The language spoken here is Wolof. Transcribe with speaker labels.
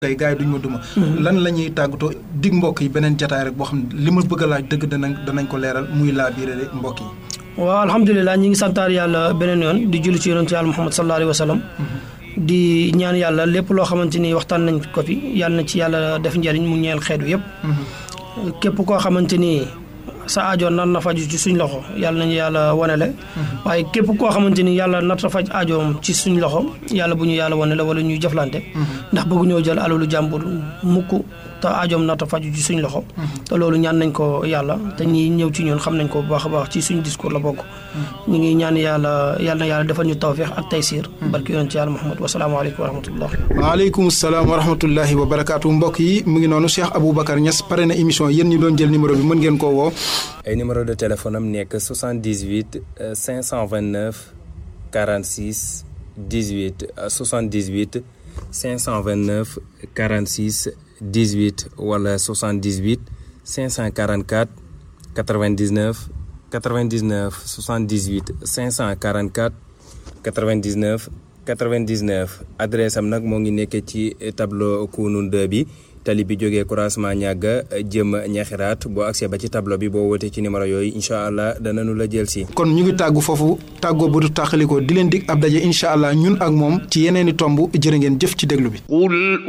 Speaker 1: tey gars yi duñ ma duma lan la ñuy tàggatoo dig mbokk yi beneen jataay rek boo xam ne li ma bëgg a laaj dëgg danañ danañ ko leeral muy laa biire mbokk yi
Speaker 2: waaw alhamdulilah ñi ngi santaar yàlla beneen yoon di julli ci yonentu yàlla muhammad sallallahu alayhi wa sallam di ñaan yàlla lépp loo xamante ni waxtaan nañ ko fi yàlla na ci yàlla def njëriñ mu ñeel xeetu yëpp képp koo xamante ni sa aajo nar na faju ci suñ loxo yàlla nañu yàlla wanele waaye képp koo xamante ni yàlla nar na faj aajoom ci suñ loxo yàlla bu ñu yàlla wanele wala ñuy jëflante ndax bëggu ñoo jël alalu jàmbur mukk te aajoom nar na faju ci suñ loxo te loolu ñaan nañ ko yàlla te ñi ñëw ci ñun xam nañ ko bu baax a baax ci suñ discours la bokk ñu ngi ñaan yàlla yàlla na yàlla defal ñu tawfeex ak taysiir barki yoon ci yàlla Muhammad wasalaamaaleykum wa rahmatullah
Speaker 1: waaleykum salaam wa rahmatullahi wa barakaatu mbokk yi mu ngi noonu Cheikh Aboubacar Niass pare na émission yéen ñi doon jël numéro bi mën ngeen koo woo
Speaker 3: ay numéro de téléphone am nekk 78 529 46 18 78 529 46 18 wala 78 544 99 99 78 544 99 99 adresse am nag moo ngi nekk ci tableau Kounoune 2 bi tali bi jógee croisement ñàgga jëm ñaxiraat boo accès ba ci tableau bi boo wootee ci numéro yooyu incha allah danañu la jël si.
Speaker 1: kon ñu ngi tàggu foofu tàggoo bu du tàqalikoo di leen dig ab daje incha allah ñun ak moom ci yeneeni tomb jërë ngeen jëf ci déglu bi.